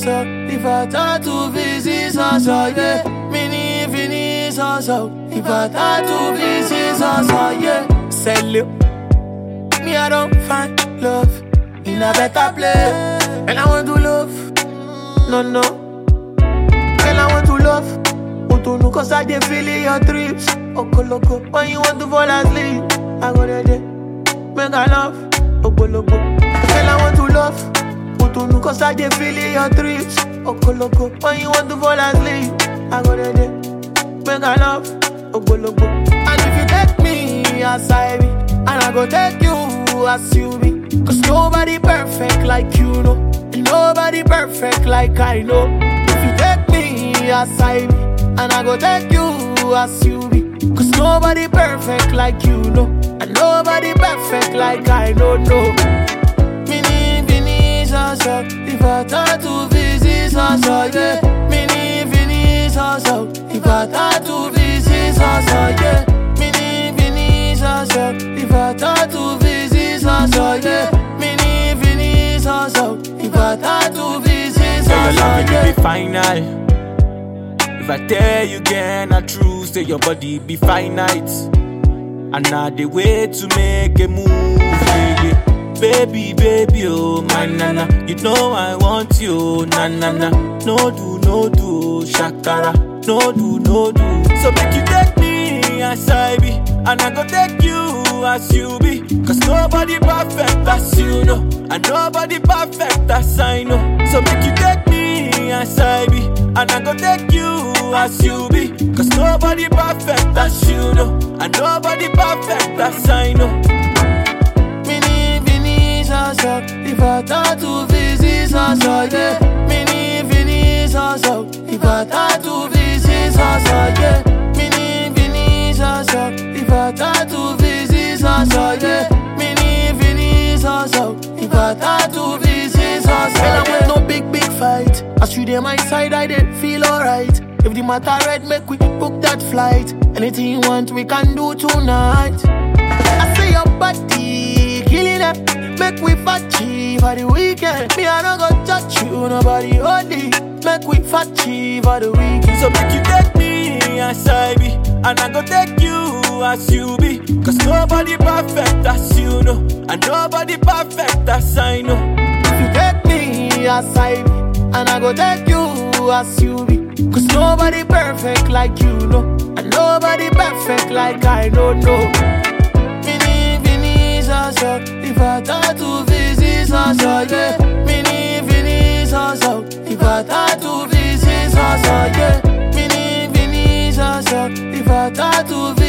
so. If I tattoo visit so so, yeah. Mini fini so so. If I tattoo visit so so, yeah. Sell it. Me, I don't find love in a better place. And I want to love. No, no. And I want to love. Utunu cause I dey feel in your trips. Okoloko. When you want to fall asleep, I go there, there. Make I love. Ogologo. And I want to love. Utunu cause I dey feel in your trips. Okoloko. When you want to fall asleep, I go there, there. Make I love. Ogologo. And if you take me as I be, and I go take you as you be. Cause nobody perfect like you know. And nobody perfect like I know. If you take me as I be, and I go take you as you be. Cause nobody perfect like you know. And nobody perfect like I don't know. Mini fini so so. If I tattoo visit so so, yeah. Mini fini so so. If I tattoo visit so so, yeah. Mini fini so so. If I tattoo visit so so, yeah. Mini fini so so. If I tattoo visit so Say your so, love will yeah. be final. If I tell you again, I true. Say your body be finite. And now the way to make a move, yeah, yeah. Baby, baby, oh my nana, you know I want you, na na na. No do, no do, shakara, no do, no do. So make you take me as I be, and I go take you as you be. Cause nobody perfect as you know, and nobody perfect as I know. So make you take me as I be, and I go take you as you be. Cause nobody perfect as you know, and nobody perfect as I know. Mini fini so so If I tattoo visit so so yeah Mini fini so so If I tattoo visit so so yeah Mini fini so so If I tattoo visit so so yeah Mini fini so so If I tattoo visit so so yeah. I want no big big fight As you dey my side I dey feel alright If the matter red make we book that flight Anything you want we can do tonight I say your body killing it. Make we fatty for the weekend. Me, I don't go touch you, nobody holy. Make we fatty for the weekend. So make you take me as I be, and I go take you as you be. Cause nobody perfect as you know, and nobody perfect as I know. If you take me as I be, and I go take you as you be. Cause nobody perfect like you know, and nobody perfect like I don't know. Mini fini so so, if I tattoo visit so so yeah. Mini fini so so, if I tattoo visit so so yeah. Mini fini so so, if I tattoo